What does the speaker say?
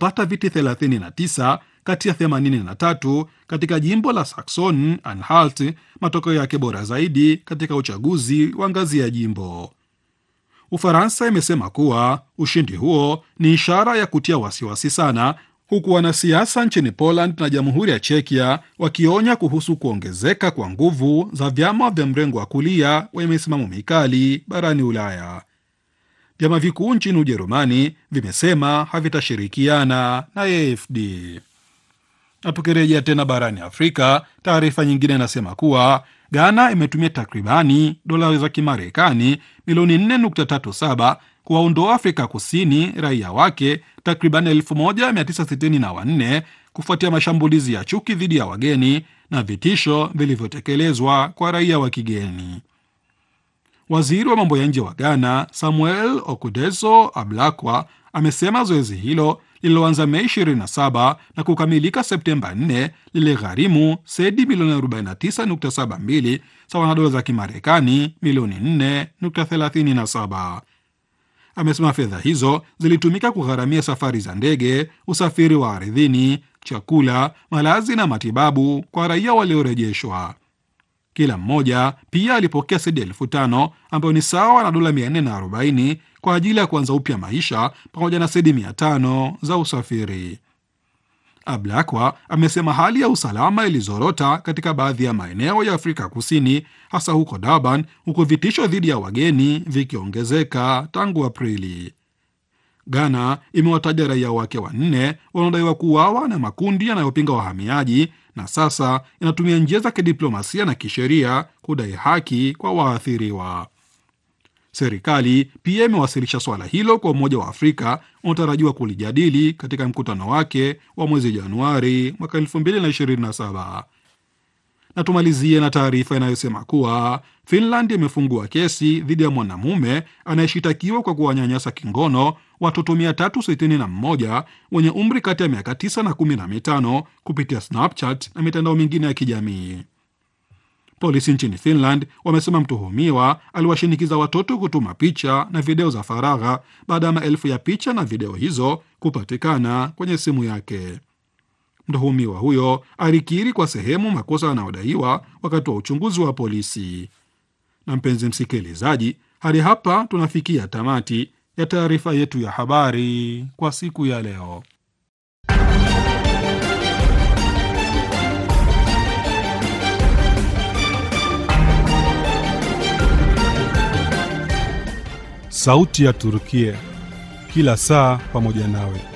kupata viti 39 kati ya 83 katika jimbo la Saxon Anhalt, matokeo yake bora zaidi katika uchaguzi wa ngazi ya jimbo. Ufaransa imesema kuwa ushindi huo ni ishara ya kutia wasiwasi sana, huku wanasiasa nchini Poland na Jamhuri ya Chekia wakionya kuhusu kuongezeka kwa nguvu za vyama vya mrengo wa kulia wenye misimamo mikali barani Ulaya. Vyama vikuu nchini Ujerumani vimesema havitashirikiana na AfD. Na tukirejea tena barani Afrika, taarifa nyingine inasema kuwa Ghana imetumia takribani dola za Kimarekani milioni 4.37 kuwaondoa Afrika Kusini raia wake takriban 1964 kufuatia mashambulizi ya chuki dhidi ya wageni na vitisho vilivyotekelezwa kwa raia wa kigeni. Waziri wa mambo ya nje wa Ghana Samuel Okudeso Ablakwa amesema zoezi hilo lililoanza Mei 27 na kukamilika Septemba 4 liligharimu sedi milioni 49.72 sawa na dola za Kimarekani milioni 4.37. Amesema fedha hizo zilitumika kugharamia safari za ndege, usafiri wa ardhini, chakula, malazi na matibabu kwa raia waliorejeshwa. Kila mmoja pia alipokea sedi elfu tano ambayo ni sawa na dola 440 kwa ajili ya kuanza upya maisha pamoja na sedi 500 za usafiri. Ablakwa amesema hali ya usalama ilizorota katika baadhi ya maeneo ya Afrika Kusini, hasa huko Durban, huku vitisho dhidi ya wageni vikiongezeka tangu Aprili. Ghana imewataja raia wake wanne wanaodaiwa kuuawa na makundi yanayopinga wahamiaji na sasa inatumia njia za kidiplomasia na kisheria kudai haki kwa waathiriwa. Serikali pia imewasilisha swala hilo kwa Umoja wa Afrika unaotarajiwa kulijadili katika mkutano wake wa mwezi Januari mwaka 2027. Na tumalizie na taarifa inayosema kuwa Finland imefungua kesi dhidi ya mwanamume anayeshitakiwa kwa kuwanyanyasa kingono watoto 361 wenye umri kati ya miaka 9 na 15 kupitia Snapchat na mitandao mingine ya kijamii. Polisi nchini Finland wamesema mtuhumiwa aliwashinikiza watoto kutuma picha na video za faragha baada ya maelfu ya picha na video hizo kupatikana kwenye simu yake. Mtuhumiwa huyo alikiri kwa sehemu makosa yanayodaiwa wakati wa uchunguzi wa polisi. Na mpenzi msikilizaji, hadi hapa tunafikia tamati ya taarifa yetu ya habari kwa siku ya leo. Sauti ya Turukia, kila saa pamoja nawe.